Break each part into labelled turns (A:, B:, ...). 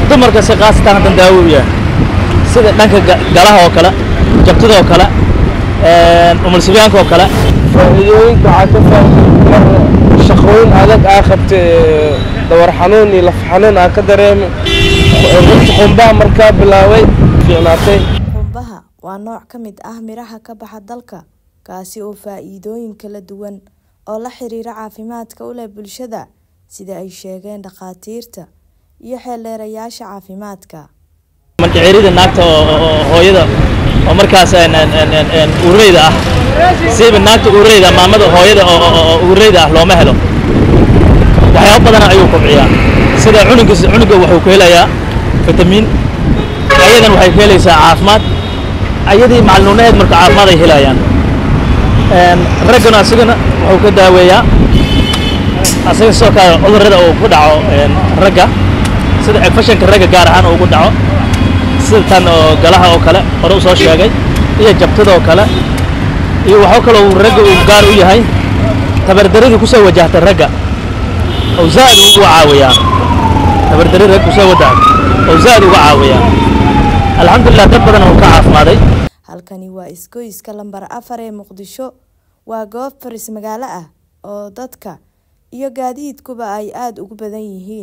A: dumarka si khaasatan haddan daawo u yahay sida dhanka ga- galaha oo kale jabtida oo kale umulsibyaanka oo kale
B: faa'iidooyinka waxaa ka faa'iiday mar shaqooyin adag aa qabtay dawar xanuun iyo laf xanuun aa ka dareemay runta qumbaha markaa bilaabay fiicnaatay
C: qumbaha waa nooc ka mid ah miraha ka baxa dalka kaasi oo faa'iidooyin kala duwan oo la xiriira caafimaadka u leh bulshada sida ay sheegeen dhakhaatiirta iyo xeeldheerayaasha caafimaadka
A: mandhicirida naagta oo oo- oo hooyada oo markaas een- een- een- een- een uureyda ah siiba naagta uureyda maamada hooyada oo oo- oo uureyda ah looma helo waxyaabo badan ayuu kobciyaa sida cunuga cunuga wuxuu ku helayaa fitamiin ayadan waxay ku helaysaa caafimaad ayadii macalnuunaheed marka caafimaad ay helayaan Een, raggana asigana wuxuu ka daaweeyaa asaga sidoo kale cudurrada uu ku dhaco een, ragga sida infectionka ragga gaar ahaan uu ku dhaco sida tan oo galaha oo kale hore u soo sheegay iyo jabtada oo kale iyo waxaa kaloo uu ragga uu gaar u yahay tabardaradii kusoo wajahta ragga oo zaad uga caawiyaa tabardarada ragga kusoo wajahta oo zaad uga caawiyaa alxamdulilah dad badan uu ka caafimaaday
C: halkani waa isgoyska lambar afar ee muqdisho waa goob faris magaalo ah oo dadka iyo gaadiidkuba ay aada ugu badan yihiin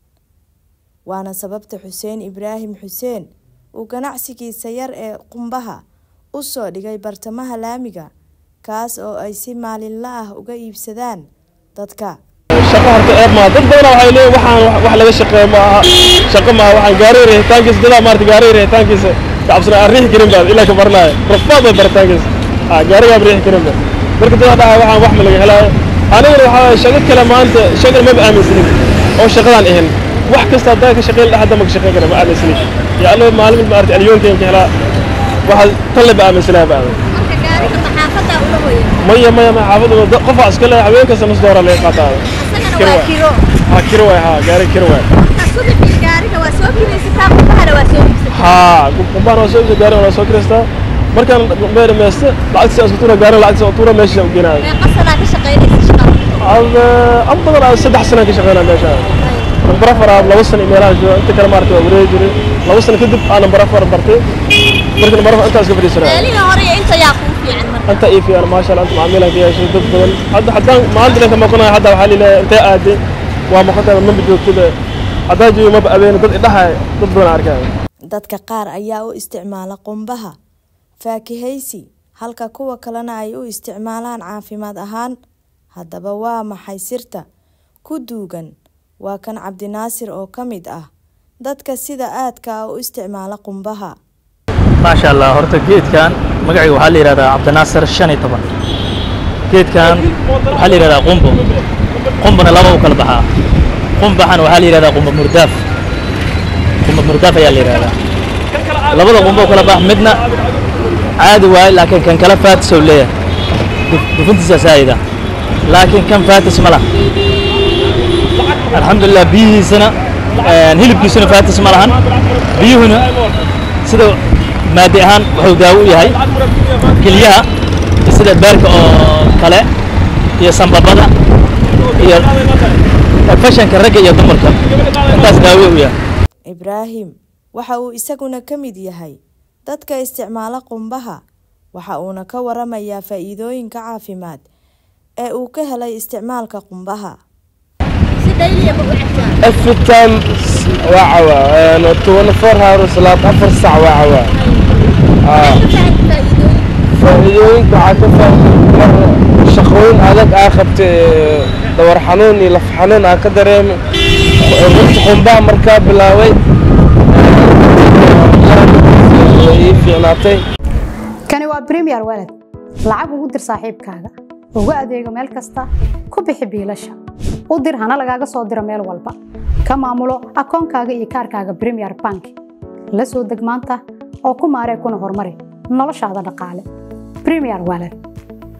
C: waana sababta xuseen ibraahim xuseen uu ganacsigiisa yar ee qumbaha u soo dhigay bartamaha laamiga kaas oo ay si maalinla ah uga iibsadaan dadka
B: shaqo horta eeb maaha dad badan waxay leeyihin waxaan wax- wax laga shaqeeyo ma aha shaqo maaha waxaan gaariga rihitaankiisa dadaa maarata gaariga rihitaankiisa kacabsana aan riixi karin baad ilaa ka baranaayo rafaad bay baritaankiisa ha gaarigaan riixi karin ba marka dadaa dhaha waxaan wax ma laga helaayo anigana waxaa waaye shaqo kale maanta shaqan maba aaminsanin oo shaqadaan ahin wax kasta haddaa ka shaqeyn dhaha hadda ma ka shaqeyn kara ma aaminsanin ya allo maalin mid maarata alyoonkeen ka helaa waxaa talle ba aaminsanaa ba
D: marka gaariga maxaafadda ula hoya
B: maya maya maya xaafadda dad- qofaa iska leeyahay haween kasta nus doora laga qaataa
D: asagana waa kiro
B: ha kiro waay ha gaari kiro waay
D: marka subaxii gaariga waa soo kiraysataa qumbahana waa soo iibsataa
B: ها قبان waa soo iibsa gaari waa soo kiristaa markaan meel meeste lacagtiisa aan isku tuura gaari lacagtiisa aan tuura meesha u geenaa
D: meeqa sanaa ka shaqaynaysa shaqada
B: ada am badan aan saddex sano ka shaqeynaa meesha nambar afar aan laba sano meelaha jooga inta kale maarata waa wareegi jiray laba sano kadib aan nambar afar bartay marka nambar afar intaas ka fadhiisanaa
D: meelihi hore iyo inta yaa kuu fiican marka
B: anta ii fiican maasha allah anta macaamiilaan ka yeeshay dad badan hadda haddaan maanta dhanka maqanayo hadda waxaa lileeyahay intee aaday waa maqantahay maba joogtada haddaa joogo maba abeena dad idhahay dad badan arkaya
C: dadka qaar ayaa u isticmaala qumbaha faakihaysi halka kuwa kalena ay u isticmaalaan caafimaad ahaan haddaba waa maxay sirta ku duugan waa kan cabdinaasir oo ka mid ah dadka sida aadka ah u isticmaala qumbaha
A: maasha allah horta geedkan magaciga waxaa la yidhahdaa cabdinaasir shan iyo toban geedkan waxaa la yidhahdaa qumbo qumbona laba u kala baxaa qumbaxana waxaa la yidhahdaa qumbo murdaaf qumbo murdaaf ayaa la yidhahdaa labada qumbo u kala bax midna caadi waaye laakiin kan kala faatis ou leeyahay duf- dufintiisa saayida laakiin kan faatis ma laha alxamdulilah biyihiisana een, hilibkiisuna faatis ma lahan biyuhuna sida maadi ahaan wuxuu daawo u yahay kelyaha sida beerka oo kale iyo sambabada iyo fashanka ragga iyo dumarka intaas daawo u yahay
C: ibraahim waxa uu isaguna ka mid yahay dadka isticmaala qumbaha waxa uuna ka waramayaa faa'iidooyinka caafimaad ee uu ka helay isticmaalka qumbaha
D: si dhayliya ma u cabtaa
B: every time waa cawaa 24 hours laad afar sac waa cawaa
D: maxay u tahay faa'iidooyin
B: faa'iidooyinka waxaa ka faa'iiday mar shaqooyin adag aa qabtay dawar xanuun iyo laf xanuun aa ka dareemay runta qumbaha markaa bilaabay way ii fiicnaatay
E: kani waa premier walad lacag ugu dir saaxiibkaaga ugu adeego meel kasta ku bixi biilasha u dir hana lagaaga soo diro meel walba ka maamulo akoonkaaga iyo kaarkaaga premier bank la soo deg maanta oo ku maaree kuna horumari noloshaada dhaqaale premier walad